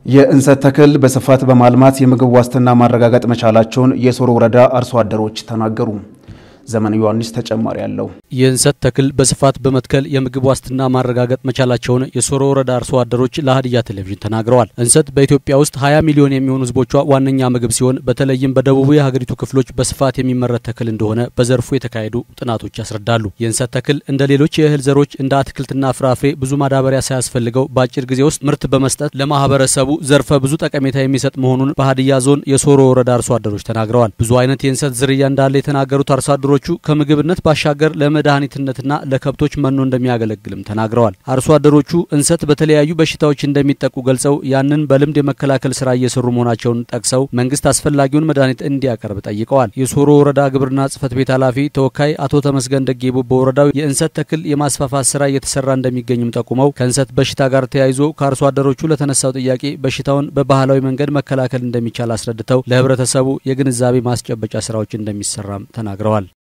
የእንሰት ተክል በስፋት በማልማት የምግብ ዋስትና ማረጋገጥ መቻላቸውን የሶሮ ወረዳ አርሶ አደሮች ተናገሩ። ዘመን ዮሐንስ ተጨማሪ አለው። የእንሰት ተክል በስፋት በመትከል የምግብ ዋስትና ማረጋገጥ መቻላቸውን የሶሮ ወረዳ አርሶ አደሮች ለሀዲያ ቴሌቪዥን ተናግረዋል። እንሰት በኢትዮጵያ ውስጥ 20 ሚሊዮን የሚሆኑ ሕዝቦቿ ዋነኛ ምግብ ሲሆን በተለይም በደቡቡ የሀገሪቱ ክፍሎች በስፋት የሚመረት ተክል እንደሆነ በዘርፉ የተካሄዱ ጥናቶች ያስረዳሉ። የእንሰት ተክል እንደ ሌሎች የእህል ዘሮች እንደ አትክልትና ፍራፍሬ ብዙ ማዳበሪያ ሳያስፈልገው በአጭር ጊዜ ውስጥ ምርት በመስጠት ለማህበረሰቡ ዘርፈ ብዙ ጠቀሜታ የሚሰጥ መሆኑን በሀዲያ ዞን የሶሮ ወረዳ አርሶ አደሮች ተናግረዋል። ብዙ አይነት የእንሰት ዝርያ እንዳለ የተናገሩት አርሶ አደሮቹ ከምግብነት ባሻገር ለመድኃኒትነትና ለከብቶች መኖ እንደሚያገለግልም ተናግረዋል። አርሶ አደሮቹ እንሰት በተለያዩ በሽታዎች እንደሚጠቁ ገልጸው ያንን በልምድ የመከላከል ስራ እየሰሩ መሆናቸውን ጠቅሰው መንግስት አስፈላጊውን መድኃኒት እንዲያቀርብ ጠይቀዋል። የሶሮ ወረዳ ግብርና ጽሕፈት ቤት ኃላፊ ተወካይ አቶ ተመስገን ደጌቦ በወረዳው የእንሰት ተክል የማስፋፋት ስራ እየተሰራ እንደሚገኝም ጠቁመው ከእንሰት በሽታ ጋር ተያይዞ ከአርሶ አደሮቹ ለተነሳው ጥያቄ በሽታውን በባህላዊ መንገድ መከላከል እንደሚቻል አስረድተው ለህብረተሰቡ የግንዛቤ ማስጨበጫ ስራዎች እንደሚሰራም ተናግረዋል።